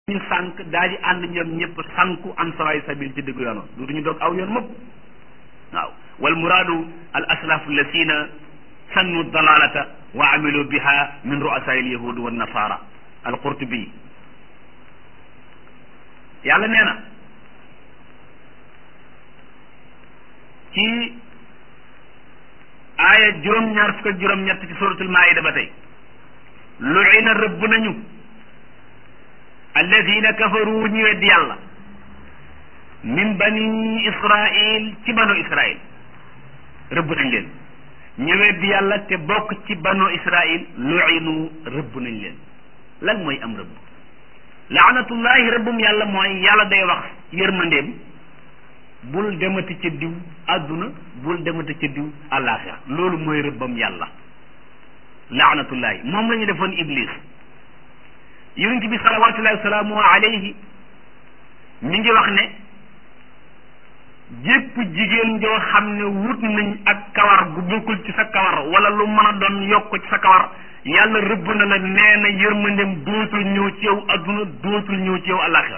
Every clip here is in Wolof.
ñu sànq daal di ànd ñoom ñëpp sànku an sawaay sabil ci dëgg yoon duutuñu doog aw yoon mukk waaw wal muraadu al aslafu lasina sannu dalalata wa amilu biha min ru'asai al yahud wa nasara al qurtubi yàlla nee na ci aaya juróom-ñaar fukk ak juróom-ñett ci suratul maida ba tey lu'ina rëbb nañu alladina kafaru ñu weddi yàlla min bani israil ci banu israil rëbb nañ leen ñu weddi yàlla te bokk ci banu israil lu'inu rëbb nañ leen lan mooy am rëbb laanatullahi rëbbum yàlla mooy yàlla day wax yërmandeem bul demati ca diw àdduna bul demati ca diw àllaaxira loolu mooy rëbbam yàlla laanatullahi moom la ñu defoon iblis yonent bi salawatullahi wasalaamu alayhi mi ngi wax ne jépp jigéen joo xam ne wut nañ ak kawar gu bokkul ci sa kawar wala lu mën a doon yokk ci sa kawar yàlla rëbb na la nee na yërmandem dootul ñëw ci yow adduna dootul ñëw ci yow alaxira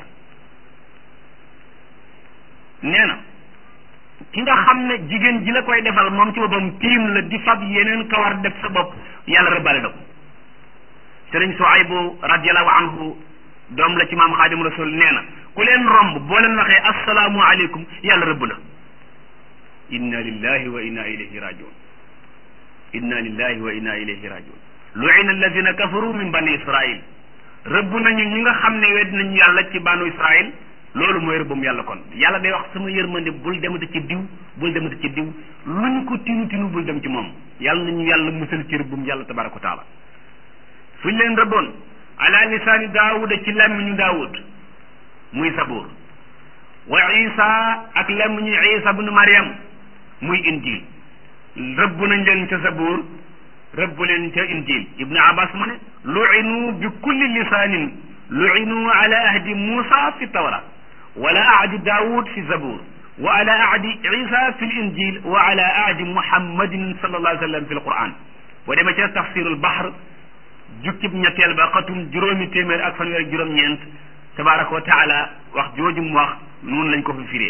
nee na ki nga xam ne jigéen ji la koy defal moom ci boppam tiim la di fab yeneen kawar def sa bopp yàlla rëbbale na ko sëriñ Suaybu radiallahu anhu doom la ci maam xaadim rasul nee na ku leen romb boo leen waxee assalaamu aleykum yàlla rëbb la inna lillahi wa inna ilayhi rajiun inna lillahi wa inna ilayhi rajiun lu'ina alladina kafaru min bani israil rëbb nañu ñi nga xam ne wedd nañu yàlla ci banu israil loolu mooy rëbbum yàlla kon yàlla day wax sama yërmande bul demati ci diw bul demati ci diw luñ ko tinu tinu bul dem ci moom yàlla nañu yàlla musal ci rëbbum yàlla tabaraka wa taala fu ñu leen rëbboon ala lisaani daawuda ci làmmiñu daawud muy sabuur wa isa ak làmmiñu isa bnu mariam muy injil rëbb nañ leen ca sabuur rëbb leen ca injil ibnu abbas mu ne lu'inu bi kulli lisaanin lu'inu ala ahdi musa fi tawra wala ahdi daawud fi zabur wa ala ahdi isa fi l injil wa ala ahdi muhammadin sallallahu alayhi wa sallam fi l quran boo demee ca tafsirul bahr jukkib ñetteel ba xatum juróomi téeméer ak fanweer ak juróom-ñeent tabaraka wa taala wax jooju mu wax noonu lañ ko fi firee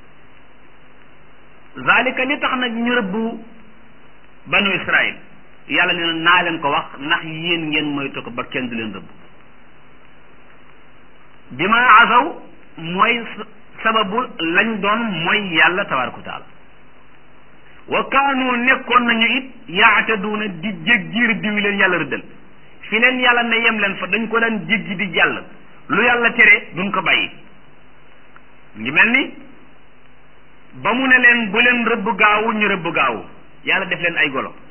zalika li tax nag ñu rëbbu banu israil yàlla nee na naa leen ko wax ndax yéen ngeen moytu ko ba kenn du leen rëbb bi ma asaw mooy sababu lañ doon mooy yàlla tabaraka wa taala wa kaanu nekkoon nañu it yaataduuna di jéggi rëdd wi leen yàlla rëddal fi leen yàlla ne yem leen fa dañ ko daan jéggi di jàll lu yàlla tere duñ ko bàyyi ngi mel ni ba mu ne leen bu leen rëbb gaawu ñu rëbb gaawu yàlla def leen ay golo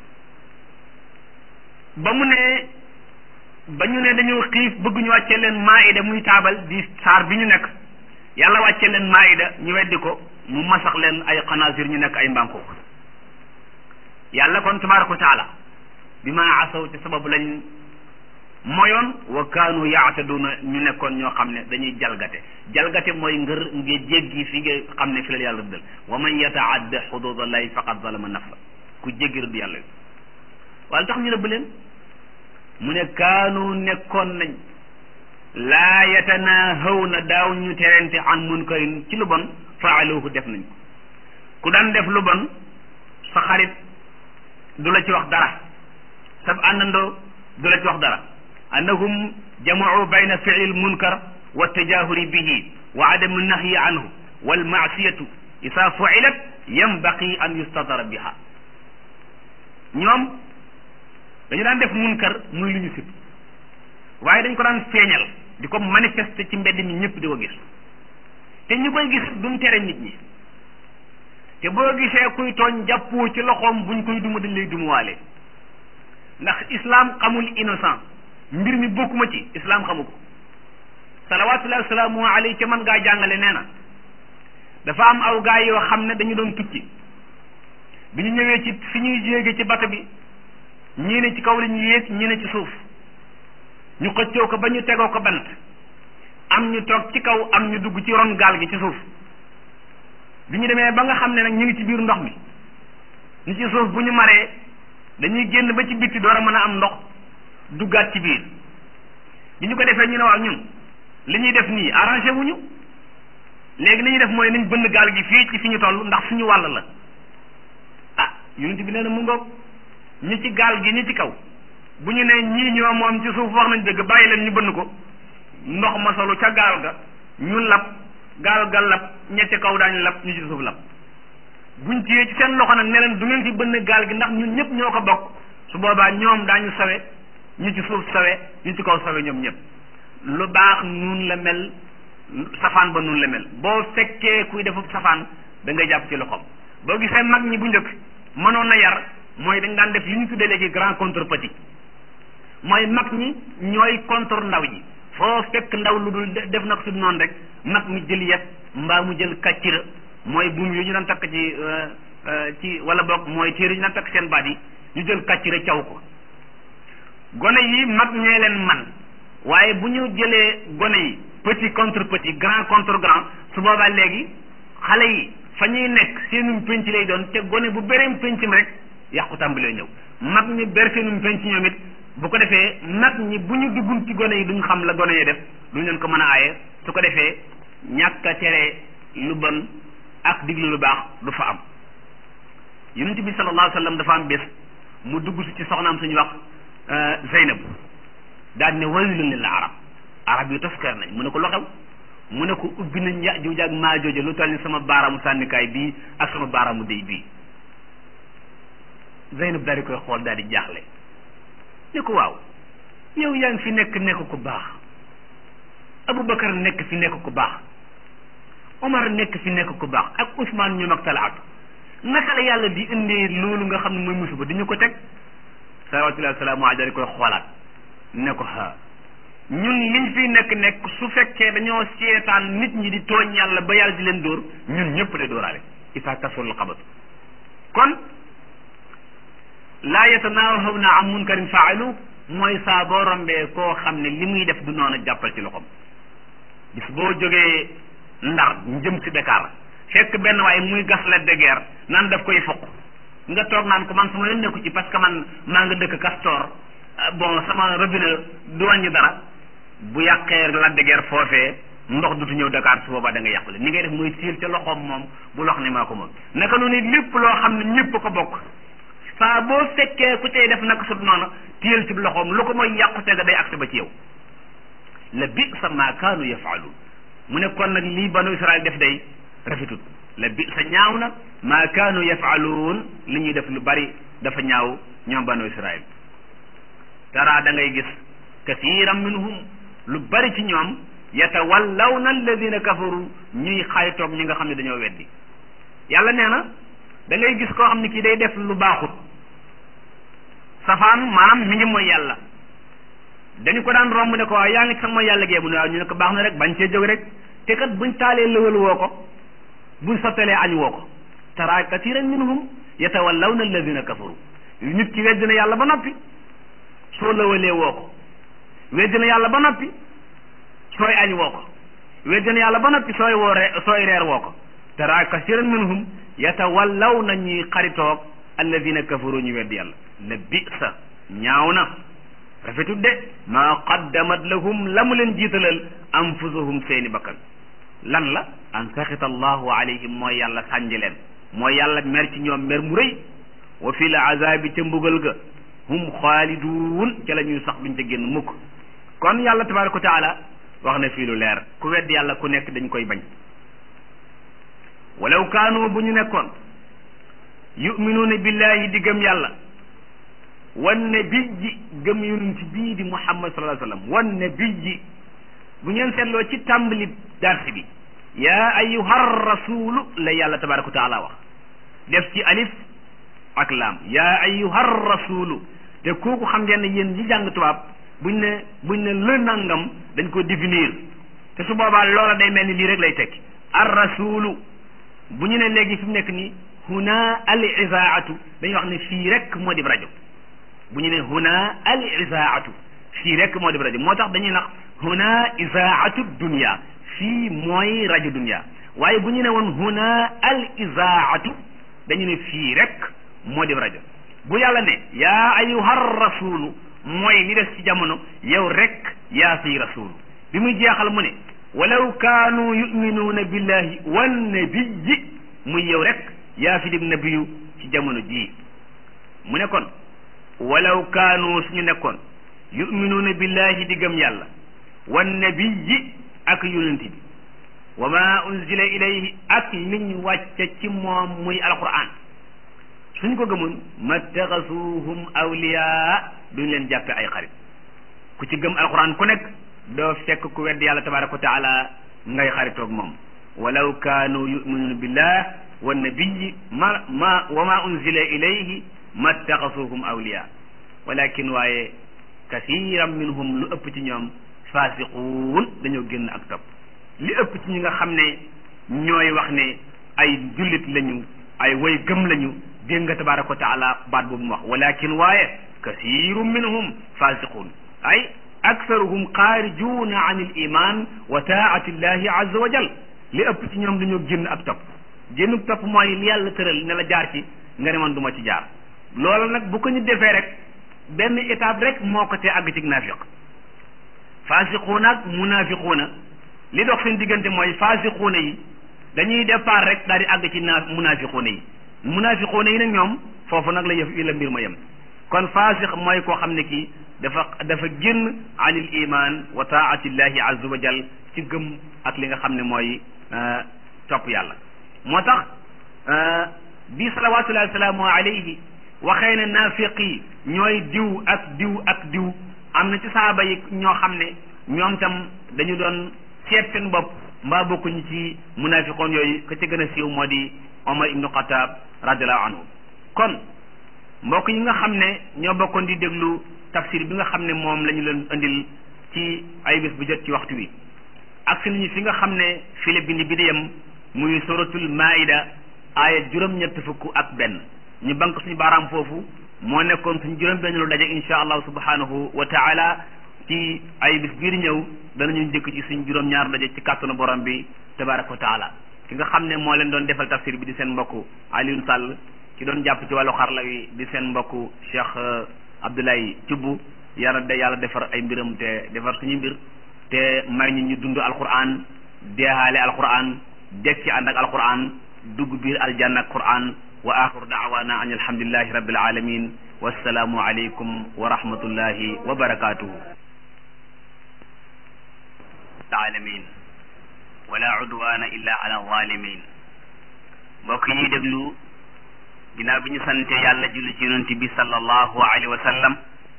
ba mu ne ba ñu ne dañoo xiif bëgg ñu wàccee leen maayida muy taabal di saar bi ñu nekk yàlla wàccee leen maayida ñu weddi ko mu masax leen ay xanaasir ñu nekk ay mbànko yàlla kon tabaraka wa taala bi ma asaw ci sababu lañ moyoon wa kaanu yaataduna ñu nekkoon ñoo xam ne dañuy jalgate jalgate mooy ngër nga jéggi fi nga xam ne fi la yàlla rëddal wa man yataadda xududallahi faqad zalama nafsa ku jéggi rëdd yàlla wala tax ñu rëbb leen mu ne kaanu nekkoon nañ laa yatanahawna daaw ñu terente an munkarin ci lu bon faaluhu def nañ ko ku daan def lu bon sa xarit du la ci wax dara sab àndandoo du la ci wax dara annahum jamau bayna fiil munkar wa tajahuri bihi wa adamu nahyi anhu wal maasiyatu isa fuilat yambaqi an yustadara biha ñoom dañu daan def munkar muy lu ñu sib waaye dañ ko daan feeñal di ko manifester ci mbedd mi ñëpp di ko gis te ñu koy gis duñ tere nit ñi te boo gisee kuy tooñ jàppoo ci loxoom buñ koy duma dañ lay dumuwaale ndax islam xamul innocent mbir mi bokkuma ci islam xamu ko salawatullahi wasalaamu alayhi ca man ngaa jàngale nee na dafa am aw gaay yoo xam ne dañu doon tukki bi ñu ñëwee ci fi ñuy yéege ci bato bi ñii ne ci kaw la ñu yéeg ñii ne ci suuf ñu xëccoo ko ba ñu tegoo ko bant am ñu toog ci kaw am ñu dugg ci ron gaal gi ci suuf bi ñu demee ba nga xam ne nag ñu ngi ci biir ndox mi ñu ci suuf bu ñu maree dañuy génn ba ci bitti door a mën a am ndox duggaat ci biir bi ñu ko defee ñu ne waaw ñun li ñuy def nii arrangé wuñu léegi li ñuy def mooy nañ bënn gaal gi fii ci fi ñu toll ndax suñu wàll la ah yonent bi nee na mu ngoog ñi ci gaal gi ñi ci kaw bu ñu ne ñii ñoo moom ci suuf wax nañ dëgg bàyyi leen ñu bënn ko ndox ma solu ca gaal ga ñu lab gaal ga lab ñetti kaw daañu lab ñu ci suuf lab buñ ciyee ci seen loxo nag ne leen du ngeen fi bënn gaal gi ndax ñun ñëpp ñoo ko bokk su boobaa ñoom daañu sawe ñu ci suuf sawe ñu ci kaw sawe ñoom ñëpp lu baax nun la mel safaan ba nun la mel boo fekkee kuy defu safaan da ngay jàpp ci loxoom boo gisee mag ñi bu njëkk mënoon na yar mooy dañ daan def li ñu tuddee léegi grand contre petit mooy mag ñi ñooy contre ndaw ñi foo fekk ndaw lu dul def na ko su noonu rek mag mi jël yet mbaa mu jël kàccira mooy buum yu ñu daan takk ci ci wala boog mooy téere ñu daan takk seen baat yi ñu jël kàccira caw ko gone yi mag ñee leen man waaye bu ñu jëlee gone yi petit contre petit grand contre grand su boobaa léegi xale yi fa ñuy nekk seenum penc lay doon te gone bu bereem pencam rek yàqu tàmbalee ñëw mag ñi ber seenum penc ñoom it bu ko defee mag ñi bu ñu duggul ci gone yi duñ xam la gone yi def duñ leen ko mën a aaye su ko defee ñàkk a tere lu bon ak diglu lu baax du fa am yonent bi sallallahu alayhi wa sallam dafa am bés mu dugg si ci soxnaam suñu wax Zeynab daal ne waylun lil arab arab yu toskar nañ mu ne ko lu xew mu ne ko ubbi nañ Yaajuuj ak Maajuuj lu toll ni sama baaraamu sànnikaay bii ak sama baaraamu déy bii Zeynab daal di koy xool daal di jaaxle ne ko waaw yow yaa ngi fi nekk nekk ku baax Aboubacar nekk fi nekk ku baax Omar nekk fi nekk ku baax ak Ousmane ñoom ak Talaatu naka la yàlla di indee loolu nga xam ne mooy musiba di ñu ko teg salawaatullahi wa salaamu alayhi daal di koy xoolaat ne ko ha ñun liñ fi nekk nekk su fekkee dañoo seetaan nit ñi di tooñ yàlla ba yàlla di leen dóor ñun ñëpp lay dóoraale isa kasul xabatu kon laa yatanaahawna an munkarin faalu mooy saa boo rombee koo xam ne li muy def du noonu jàppal ci loxoom bis boo jógee ndar jëm si Dakar fekk benn waaye muy gas la de guerre naan daf koy fokk nga toog naan ko man sama yoon nekku ci parce que man maa nga dëkk Castor bon sama robinet du wàññi dara bu yàqee la de guerre foofee ndox dutu ñëw Dakar su boobaa da nga yàqule ni ngay def mooy siil ca loxoom moom bu lox ne maa ko moom naka noonu lépp loo xam ne ñëpp ko bokk saa boo fekkee ku cay def naka sut noonu téyel ci loxoom lu ko mooy yàqute ga day agsi ba ci yow la bi sa maa kaanu yafaaluun mu ne kon nag lii banu Israel def day rafetut la bi sa ñaaw na maa kaanu yafaaluun li ñuy def lu bari dafa ñaaw ñoom banu Israel tara da ngay gis kathiran minhum lu bari ci ñoom yatawallawna alladina kafaru ñuy xaytoog ñi nga xam ne dañoo weddi yàlla nee na da ngay gis koo xam ne kii day def lu baaxut safaan maanaam mi ngi mooy yàlla dañu ko daan romb ne ko waaw yaa ngi sax mooy yàlla gee mu ne waaw ñu ne ko baax na rek bañ cee jóg rek te kat buñ taalee lëwal woo ko buñ sottalee añ woo ko tara kathiran minhum yatawallawna alladina kafaru nit ki weddi na yàlla ba noppi soo lëwalee woo ko weddi na yàlla ba noppi sooy añ woo ko weddi na yàlla ba noppi sooy woo re sooy reer woo ko tara kasiran minhum yatawallaw na ñuy xaritoog alladina kafaru ñu weddi yàlla la bisa ñaaw na rafetut de maa qaddamat lahum la mu leen jiitalal anfusuhum seeni bakkan lan la an saxita allahu alayhim mooy yàlla sànji leen mooy yàlla mer ci ñoom mer mu rëy wa fi l azabi ca mbugal ga hum xaaliduun ca la ñuy sax duñ ca génn mukk kon yàlla tabaraka wa taala wax na fii lu leer ku wedd yàlla ku nekk dañ koy bañ walaw kaanu bu ñu nekkoon yuminuuna billahi di gëm yàlla wan nabiyyi gëm yonent bii di muhammad sallallahu alayhi wasallam wan nabiyyi bu ngeen seetloo ci tàmbali darsi bi yaa ayyuha rasulu la yàlla tabaraka wa taala wax def ci alif ak laam yaa ayyuha rasulu te kooku xam ngeen ne yéen ñi jàng tubaab buñ ne buñ ne le nangam dañ ko définir te su boobaa loola day mel ni lii rek lay tekki ar rasulu bu ñu ne léegi fi mu nekk nii huna al isaatu dañuy wax ne fii rek moo di rajo bu ñu ne huna al isaatu fii rek moo di rajo moo tax dañuy nax huna isaatu dunia fii mooy rajo dunia waaye bu ñu ne woon huna al isaatu dañu ne fii rek moo di rajo bu yàlla ne yaa ayyuha rasulu mooy li des ci jamono yow rek yaa fiy rasulu bi muy jeexal mu ne walaw kaanu yuminuuna billahi wan nabiyyi muy yow rek yaa fi dim nabiyu ci jamono jii mu ne kon walaw kaanu suñu nekkoon yuminuuna billahi di gëm yàlla wan nabiyyi ak yonent bi wa ma unzila ilayhi ak liñ wàcce ci moom muy alquran suñ ko gëmoon mattaxasuhum awliyaa duñ leen jàppe ay xarit ku ci gëm alquran ku nekk doo fekk ku wedd yàlla tabaraka wa taala ngay xaritoog moom walaw kaanu yuminuuna billah wa nabiyi ma ma wa ma unzila ilayhi mattaxasuhum awliyaa walakin waaye kasiran minhum lu ëpp ci ñoom faasiquun dañoo génn ak topp li ëpp ci ñi nga xam ne ñooy wax ne ay jullit lañu ay way gëm lañu dégg nga tabaraka wa taala baat boobu mu wax walakin waaye kasiru minhum fasiqun ay aksaruhum xaarijuuna an il iman wa taati llahi azza wa jal li ëpp ci ñoom dañoo génn ak topp génn topp mooy li yàlla tëral ne la jaar ci nga ne man du ma ci jaar loolu nag bu ko ñu defee rek benn étape rek moo ko tee àgg ci naafiq fasiquuna ak munafiquuna li dox seen diggante mooy fasiquuna yi dañuy départ rek daal di àgg ci naa munafiquuna yi munafiquuna yi nag ñoom foofu nag la yëf yi la mbir ma yem kon fasiq mooy koo xam ne kii dafa dafa génn anil iman wa taatillahi azza wa jal ci gëm ak li nga xam ne mooy topp yàlla moo tax bi salawatullahi wasalaamu alayhi waxee ne naafiq yi ñooy diw ak diw ak diw am na ci saaba yi ñoo xam ne ñoom tam dañu doon seet seen bopp mbaa bokkuñu ci munafiqoon yooyu ka ca gën a siiw moo di Omar ibnu Xataab radiallahu anhu kon mbokk yi nga xam ne ñoo bokkoon di déglu tafsir bi nga xam ne moom la ñu leen indil ci ay bés bu jot ci waxtu wi ak si nañu fi nga xam ne fi la bind bi di yem muy suratul maida aaya juróom-ñett fukk ak benn ñu bank suñu baaraam foofu moo nekkoon suñu juróom benn lu daje insha allahu subhanahu wa taala ci ay bis biir ñëw danañu dëkk ci suñ juróom-ñaar daje ci kàttanu borom bi tabaraka wa taala ki nga xam ne moo leen doon defal tafsir bi di seen mbokk Alioune Sall ki doon jàpp ci wàllu xarla wi di seen mbokk Cheikh Abdoulaye Thioub yàlla de yàlla defar ay mbiram te defar suñu mbir te may ñu ñu dund alquran deehaale alquran dekk ci ànd ak alquran dugg biir aljanna ak quran wa axiru daawana an alhamdulillahi rabbil alamin wassalaamu aleykum wa rahmatullahi wa barakatuhu alamin wala udwana illa ala zalimin mbokk yi déglu ginnaaw bi ñu sante yàlla julli ci yonent bi sallallahu alayhi wa sallam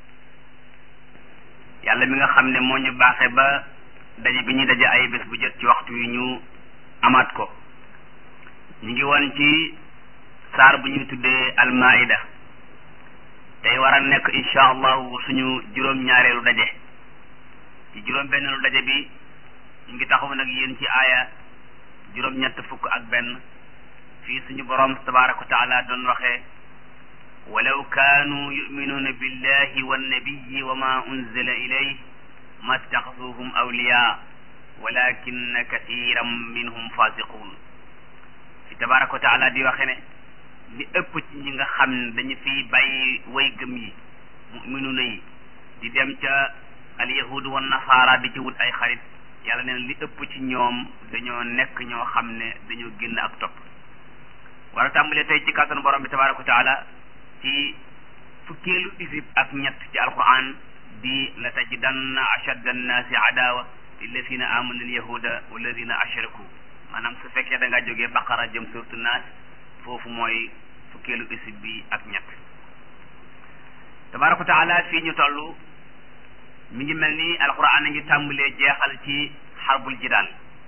yàlla mi nga xam ne moo ñu baaxe ba daje bi ñu daje ay bés bu jot ci waxtu wi ñu amaat ko ñu ngi woon ci saar bu ñuy tuddee almaida tey war a nekk insha allahu suñu juróom-ñaareelu daje ci juróom-benneelu daje bi ñu ngi taxaw nag yéen ci aaya juróom-ñett fukk ak benn fii suñu borom tabaraka wa taala doon waxee walaw kaanu yuminuuna billahi wannabiyi wa ma unzila ilayh mattaxasuhum awliya walakinna kathiran minhum fasiqun fi tabaraka wa taala di waxe ne li ëpp ci ñi nga xam ne dañu fiy bàyyi way gëm yi muminuuna yi di dem ca alyahud wa nasaara di ci wut ay xarit yàlla neen li ëpp ci ñoom dañoo nekk ñoo xam ne dañoo génn ak topp war a tàmbalee tey ci kàttanu borom bi tabaraka wa taala ci fukkeelu isib ak ñett ci alquran di la tajidanna ashadda annaasi adawa lilladina amanu alyahuda walladina ashraku maanaam su fekkee da ngaa jógee baqara jëm surtu naas foofu mooy fukkeelu isib bi ak ñett tabaraka wa taala fii ñu toll mi ngi mel ni alquran a ngi tàmbalee jeexal ci xarbul jidaal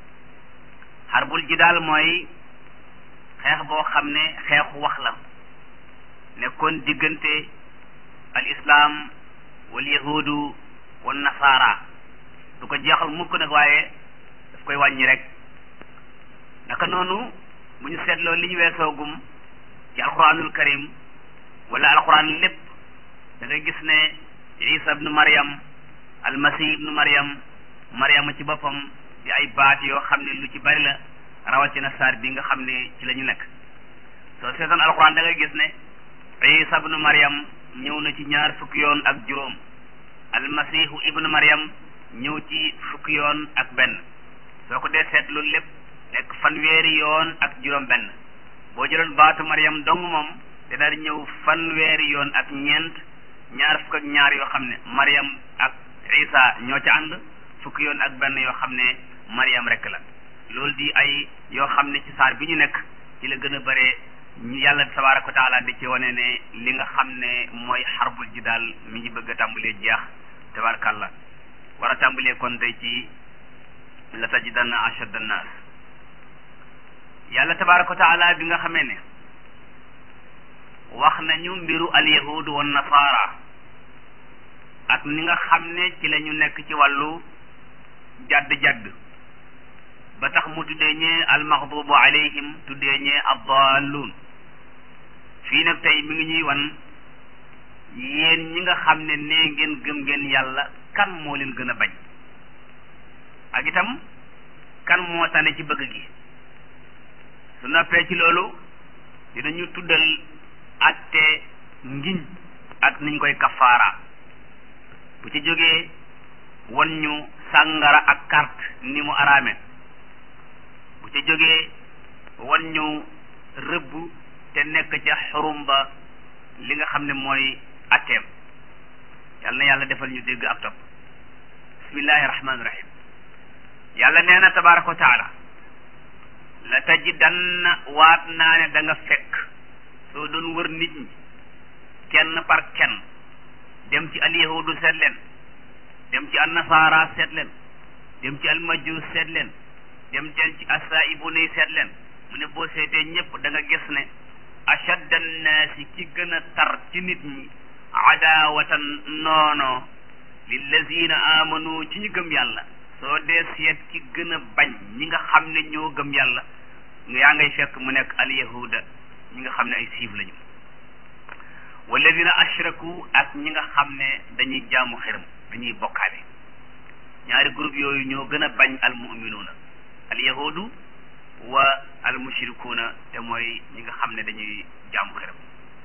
xarbul jidaal mooy xeex boo xam ne xeexu wax la nekkoon diggante al islam wal yahudu wal nasaara du ko jeexal mukk nag waaye daf koy wàññi rek naka noonu bu ñu seetloo li ñu weesoogum ci alquranul karim wala alquran lépp da ngay gis ne isa ibnu maryam almasih ibnu maryam maryama ci boppam di ay baat yoo xam ne lu ci bari la rawatina saar bi nga xam ne ci la ñu nekk soo seetoon alquran da ngay gis ne isa ibnu maryam ñëw na ci ñaar fukki yoon ak juróom almasihu ibnu maryam ñëw ci fukki yoon ak benn soo ko dee seet loolu lépp nekk fanweeri yoon ak juróom benn boo jëloon baatu Maryam dong moom te daal di ñëw fanweeri yoon ak ñeent ñaar fukk ak ñaar yoo xam ne Maryam ak Isa ñoo ca ànd fukki yoon ak benn yoo xam ne Maryam rek la loolu di ay yoo xam ne ci saar bi ñu nekk ci la gën a bëree ñu yàlla tabaaraka wa taala di ci wane ne li nga xam ne mooy xarbul ji daal mi ngi bëgg a tàmbalee jeex tabarakallah war a tàmbalee kon tey ci la tajidanna ashadda annaas yàlla tabaaraka wa taala bi nga xamee ne wax nañu mbiru alyahud wa nasaara ak ni nga xam ne ci la ñu nekk ci wàllu jadd-jadd ba tax mu tuddee ñee almaxdubu alayhim tuddee ñee addaalluun fii nag tey mi ngi ñuy wan yéen ñi nga xam ne nee ngeen gëm ngeen yàlla kan moo leen gën a bañ ak itam kan moo tane ci bëgg gi su noppee ci loolu dinañu tuddal atte ngiñ ak niñ koy kafaara bu ci jógee wan ñu sàngara ak carte ni mu araame bu ci jógee wan ñu rëbb te nekk ca xurum ba li nga xam ne mooy atteem yàlla na yàlla defal ñu dégg ak topp bismillahi rahmaani rahim yàlla nee na tabaraka wa taala la tajidanna waat naa ne da nga fekk soo doon wër nit ñi kenn par kenn dem ci alyahudu seet leen dem ci annasaara seet leen dem ci almajus seet leen dem teen ci asaaibuna yi seet leen mu ne boo seetee ñëpp da nga gis ne ashadda annaasi ki gën a tar ci nit ñi adaawatan noono lillazina amanu ci ñu gëm yàlla soo dee seet ki gën a bañ ñi nga xam ne ñoo gëm yàlla yaa ngay fekk mu nekk alyahuda ñi nga xam ne ay siif lañu walladina ashraku ak ñi nga xam ne dañuy jaamu xiram dañuy bokkaale ñaari groupe yooyu ñoo gën a bañ almuminuuna alyahudu wa almushrikuuna te mooy ñi nga xam ne dañuy jaamu xiram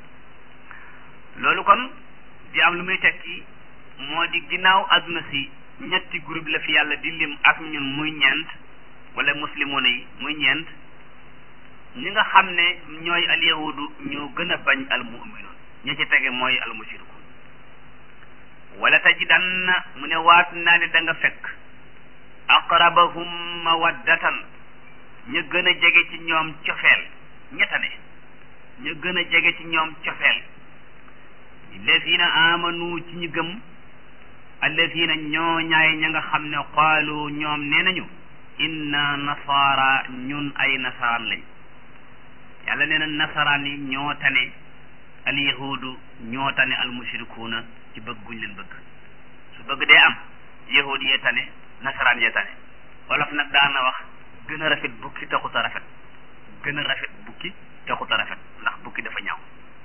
loolu kon di am lu muy tekki moo di ginnaaw adduna si ñetti groupe la fi yàlla di lim ak ñun muy ñeent wala muslimoona yi muy ñeent ñi nga xam ne ñooy alyahudu ñoo gën a bañ almuminuun ñi ci tege mooy almushrikuun wala tajidanna mu ne waat naa ne da nga fekk aqrabahum mawaddatan ñu gën a jege ci ñoom cofeel ñettane ñu gën a jege ci ñoom cofeel allazina amanu ci ñu gëm allazina ñoo ñaay ña nga xam ne qaalu ñoom nee nañu inna nasaara ñun ay nasaraan lañ yàlla nee na nasaraan yi ñoo tane alyahudu ñoo tane almushrikuuna ci bëgg guñ leen bëgg su bëgg dee am yahud yee tane nasaraan yee tane wolof nag daana wax gën a rafet bukki taxut a rafet gën a rafet bukki taxut a rafet ndax bukki dafa ñaaw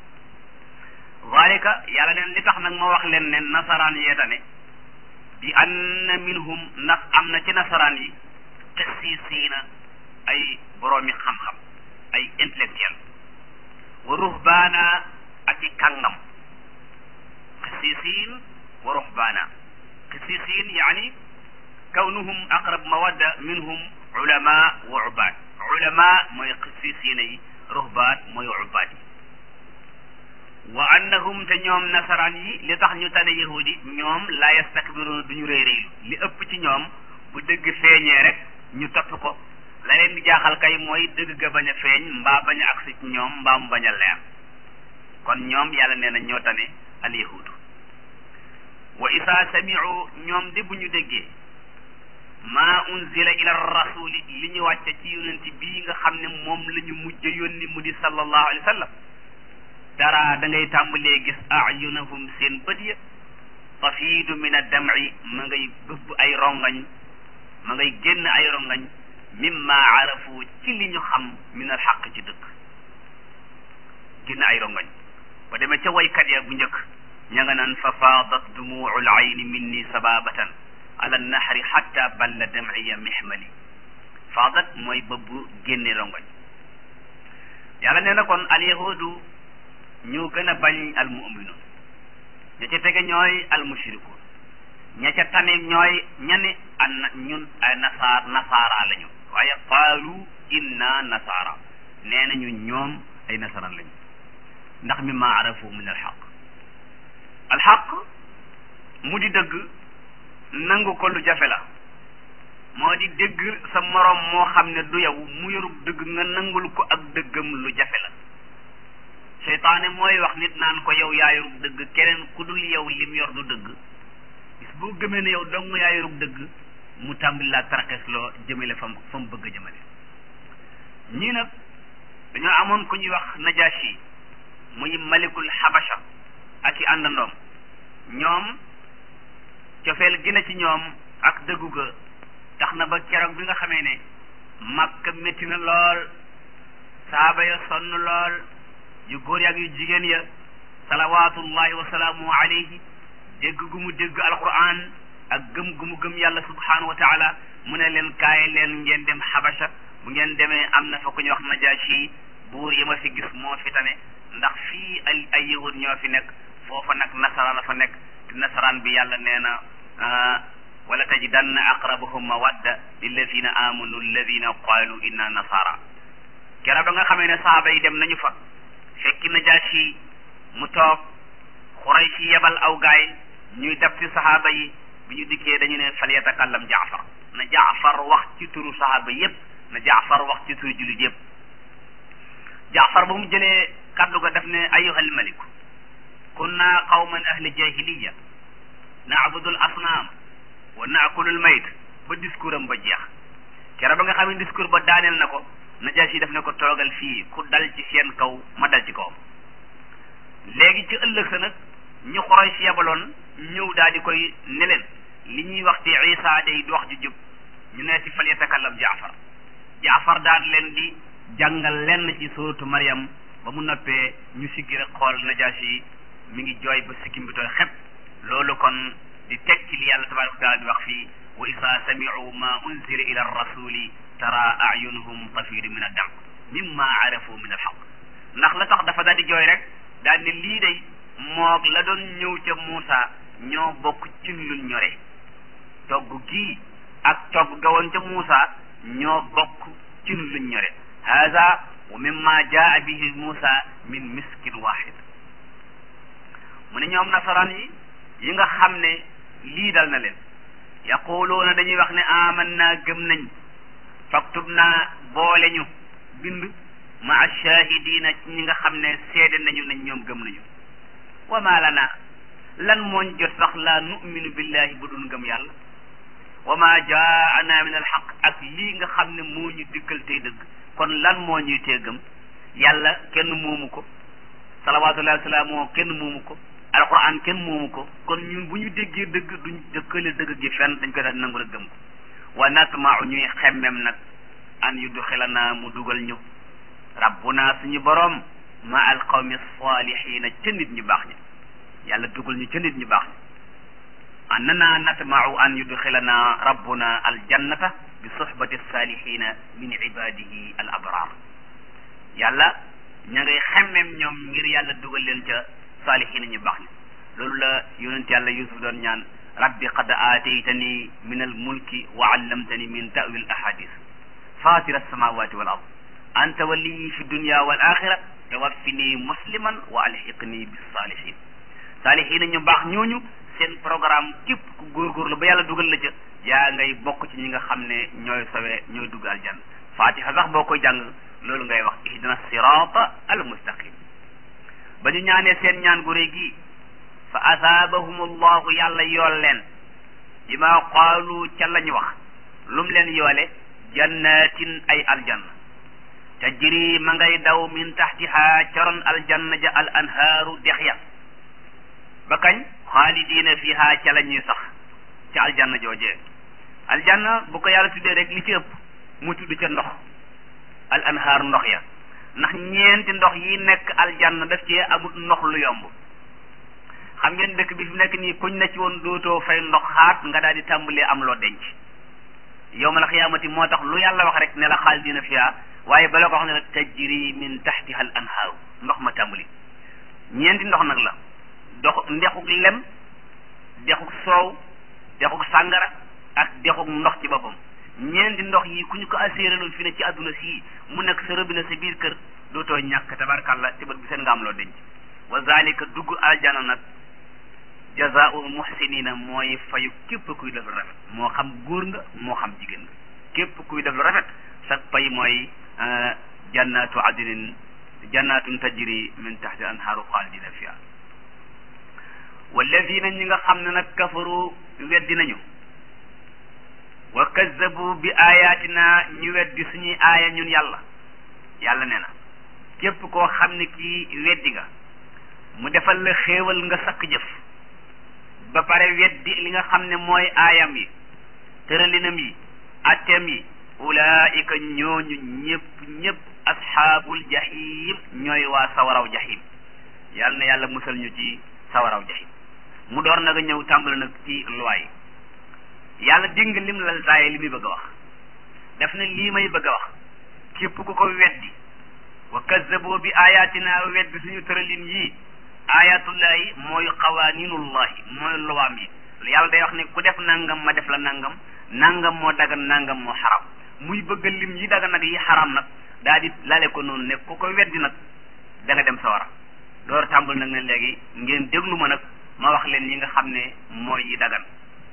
zalika yàlla neen li tax nag ma wax leen ne nasaraan yee tane bi anna minhum ndax am na ci nasaraan yi qissisiina ay boroomi xam-xam ay intellectuel wa ruhbaana ak i kàngam qissisiin wa ruhbaana qissisiin yaani kawnuhum aqrab mawadda minhum ulama wa ubaad ulama mooy qissisiina yi ruhbaan mooy ubaad yi wa annahum te ñoom nasaraan yi li tax ñu tane yahudi ñoom la yastakbiruuna duñu réy réylu li ëpp ci ñoom bu dëgg feeñee rek ñu topp ko la leen di jaaxal kay mooy dëgg ga bañ a feeñ mbaa bañ a agsi ci ñoom mbaa mu bañ a leer kon ñoom yàlla nee na ñoo tane al yahudu wa isa samiu ñoom de bu ñu déggee maa unzila ila rasuli li ñu wàcce ci yonent bii nga xam ne moom la ñu mujj yónni mu di sallallahu alayhi wa sallam dara da ngay tàmbalee gis ayunahum seen bët ya tafiidu min addam'i ma ngay bëbb ay rongañ ma ngay génn ay rongañ mimma arafu ci li ñu xam min al xaq ci dëkk génn ay rongañ ba demee ca waykat ya bu njëkk ña nga naan fa faadat dumuu al ayni minni sababatan ala nahri xatta balla dam'iya mihmali faadat mooy bëbb génne rongañ yàlla nee na kon al yahudu ñoo gën a bañ al mu'minun ña ca tege ñooy al mushrikun ña ca tane ñooy ñane an ñun ay nasaar nasaara lañu waaye qaalu inna nasaara nee nañu ñoom ay nasaraan lañu ndax mi ma arafu min alxaq alxaq mu di dëgg nangu ko lu jafe la moo di dëgg sa moroom moo xam ne du yow mu yorub dëgg nga nangul ko ak dëggam lu jafe la seytaane mooy wax nit naan ko yow yaa yorub dëgg keneen ku dul yow lim yor du dëgg bis boo gëmee ne yow dong yaa yorub dëgg mu tàmbali laa taraxes loo jëmale fam fa mu bëgg a jëmale ñii nag dañoo amoon ku ñuy wax najashi muy malikul xabasha ak i àndandoom ñoom cofeel gi na ci ñoom ak dëggu ga tax na ba keroog bi nga xamee ne màkka métti na lool saaba ya sonn lool yu góor yaak yu jigéen ya salawaatullahi wa salaamu alayhi dégg gu mu dégg alquran ak gëm gu mu gëm yàlla subhanahu wa taala mu ne leen kaay leen ngeen dem xabasha bu ngeen demee am na fa ku ñuy wax najashi buur yi ma fi gis moo fi tane ndax fii ay ay yahud ñoo fi nekk foofa nag nasaraan la fa nekk te nasaraan bi yàlla nee na wala tajidanna aqrabahum mawadda lilladina amanu alladina qalu inna nasara kera ba nga xamee ne saaba yi dem nañu fa fekki najashi mu toog xurayshi yebal aw gaay ñuy dab ci sahaaba yi bi ñu dikkee dañu ne fal yatakallam jaafar na jaafar wax ci turu sahaaba yépp na jaafar wax ci turu jullit yépp jaafar ba mu jëlee kaddu ga daf ne ayuhal maliku kunna qawman ahli jahiliya naabudu al asnaam wa naakulu al mayt ba discours am ba jeex kera ba nga xam ne discours ba daaneel na ko najaasi daf ne ko toogal fii ku dal ci seen kaw ma dal ci kawam léegi ci ëllëg sa nag ñu xoroy si yabaloon ñëw daal di koy ne leen li ñuy wax ci isa day du wax ju jub ñu ne ci fal yatakallam jaafar jaafar daal leen di jàngal lenn ci suuratu Maryam ba mu noppee ñu siggi rek xool najaasi mi ngi jooy ba sikkim bi tooy xepp loolu kon di teg ci li yàlla tabaraka wa taala di wax fii wa isa samicu ma unzila ila rasuli tara ayunuhum tafidu min addam mimma arafu min alxaq ndax la tax dafa daal di jooy rek daal ne lii day moog la doon ñëw ca Muusa ñoo bokk ci luñ ñore togg gii ak togg ga woon ca Muusa ñoo bokk ci luñ ñore hada wa mimma jaa bihi Muusa min miskin wahid mu ne ñoom nasaraan yi yi nga xam ne lii dal na leen yaquluuna dañuy wax ne amanna gëm nañ faktub naa boole ñu bind maa shahidina ci ñi nga xam ne seede nañu nañ ñoom gëm nañu wa ma lana lan mooñ jot sax laa numinu billahi bu dul ngëm yàlla wa ma jaana min alxaq ak lii nga xam ne moo ñu dikkal tey dëgg kon lan moo ñuy tee gëm yàlla kenn moomu ko salawatullahi wa salaamu kenn moomu ko alquran kenn moomu ko kon ñun bu ñu déggee dëgg duñ dëkkale dëgg gi fenn dañ koy daal nangu rek gëm ko wa natmau ñuy xemmem nag an yudxilana mu dugal ñu rabbuna suñu boroom ma al qawmi salihina ca nit ñu baax ñi yàlla dugal ñu ca nit ñu baax ñi annana natmau an yudxilana rabbuna al jannata bi suhbati salihina min ibadihi al abrar yàlla ña ngay xemmem ñoom ngir yàlla dugal leen ca saalihiina ñu baax ñi loolu la yonent yàlla yusuf doon ñaan rabbi qad aataytani min al mulki wa allamtani min ta'wil ahadis fatira alsamawati wal ard anta waliyi fi dunya wal axira tawaffini musliman wa alhiqni bis saalihin saalihiina ñu baax ñooñu seen programme képp ku góorgóorlu ba yàlla dugal la ca yaa ngay bokk ci ñi nga xam ne ñooy sawe ñooy dugg aljanna fatiha sax boo koy jàng loolu ngay wax ihdina sirata al mustaqim ba ñu ñaanee seen ñaan gu réy gi fa asaabahum allahu yàlla yool leen bi ma qaalu ca lañu wax lum leen yoole jannatin ay aljanna tajri ma ngay daw min taxtiha caron aljanna ja al anhaaru dex ya ba kañ xaalidiina fiha ca la ñuy sax ca aljanna joojee aljanna bu ko yàlla tuddee rek li ci ëpp mu tudd ca ndox al anhaar ndox ya ndax ñeenti ndox yi nekk aljanna daf ci amut ndox lu yomb xam ngeen dëkk bi fi nekk nii kuñ na ci woon dootoo fay ndox xaat nga daal di tàmbalee am loo denc yawmal xiyaamati moo tax lu yàlla wax rek ne la xaalidina fiha waaye bala ko wax ne la tajri min taxtiha al anhaaru ndox ma tàmbali ñeenti ndox nag la dox ndexuk lem dexuk soow dexuk sàngara ak dexuk ndox ci boppam ñeenti ndox yi ku ñu ko asséeraloon fi ne ci àdduna sii mu nekk sa robinet sa biir kër dootoo ñàkk tabarkàlla ci bët bi seen nga am loo denc wa zalika dugg aljana nag jazaa'ul muhsinina mooy fayu képp kuy def lu rafet moo xam góor nga moo xam jigéen nga képp kuy def lu rafet sa pay mooy jannatu adnin jannatun tajri min tahti anhaaru xaalidina fiha walladina ñi nga xam ne nag kafaru weddi nañu wa kazzabu bi ayatina ñu weddi suñuy aaya ñun yàlla yàlla nee na képp koo xam ne kii weddi nga mu defal la xéewal nga sakk jëf ba pare weddi li nga xam ne mooy aayam yi tëralinam yi atteem yi ulaika ñooñu ñëpp ñëpp asxaabul jahim ñooy waa sawaraw jahim yàlla na yàlla musal ñu ci sawaraw jahim mu door nag a ñëw tàmbali nag ci luwaay yàlla dégg lim lal taaye li muy bëgg a wax daf ne lii may bëgg a wax képp ku ko weddi wa kazzaboo bi ayatina weddi suñu tëralin yii ayatullahi mooy qawaaninullahi mooy luwaam yi yàlla day wax ne ku def nangam ma def la nangam nangam moo dagan nangam moo xaram muy bëgg lim yi dagan nag yi xaram nag daa di lale ko noonu ne ku ko weddi nag da nga dem sawara door tàmbal nag ne léegi ngeen déglu ma nag ma wax leen yi nga xam ne mooy yi dagan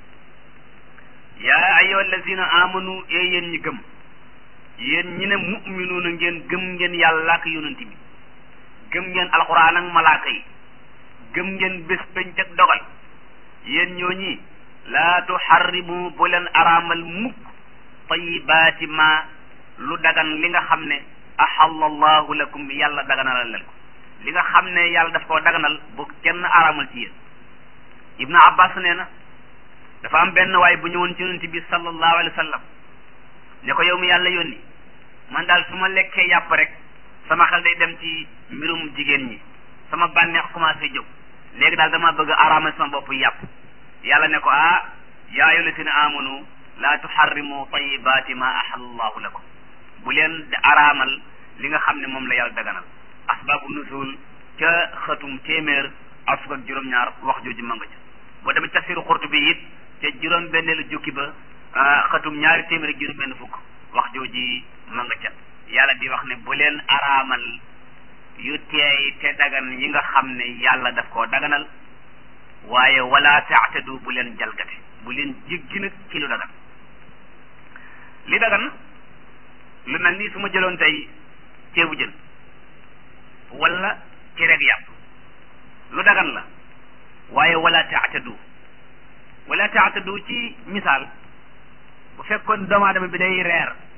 yaa ayyuha allazina amanu ee yéen ñi gëm yéen ñi ne muminuuna ngeen gëm ngeen yàlla ak yonent bi gëm ngeen alquran ak malaaka yi gëm ngeen bés penc ak dogal yéen ñooñi laa tuxarrimu bu leen araamal mukk tayibaati ma lu dagan li nga xam ne ahalla allahu lakum yàlla daganalal leen ko li nga xam ne yàlla daf koo daganal bu kenn araamal ci yéen ibnu abbas nee na dafa am benn waay bu ñëwoon ci yonent bi sallallahu alayhi wa sallam ne ko yow mi yàlla yónni man daal su ma lekkee yàpp rek sama xel day dem ci mbirum jigéen ñi sama bànneex commencé jóg léegi daal dama bëgg araamal sama bopp yàpp yàlla ne ko ah yaa ayyuha llaziina aamanu laa tuharrimu tayyibaati ma ahallallahu lakum bu leen araamal li nga xam ne moom la yàlla daganal asbaabu nuzuul ca xëtum téeméer ak fukk ak juróom-ñaar wax jooju ma nga ca boo demee tafsiru Qurtubi it ca juróom benneelu jukki ba xëtum ñaari téeméer ak juróom benn fukk wax jooji ma nga ca yàlla di wax ne bu leen araamal yu teey te dagan yi nga xam ne yàlla daf koo daganal waaye wala taatadu bu leen jalgate bu leen jéggi nag ci lu dagan li dagan lu mel ni su ma jëloon tey ceebu jën wala cereeg yàpp lu dagan la waaye wala taatadu wala taatadu ci misaal bu fekkoon doomu aadama bi day reer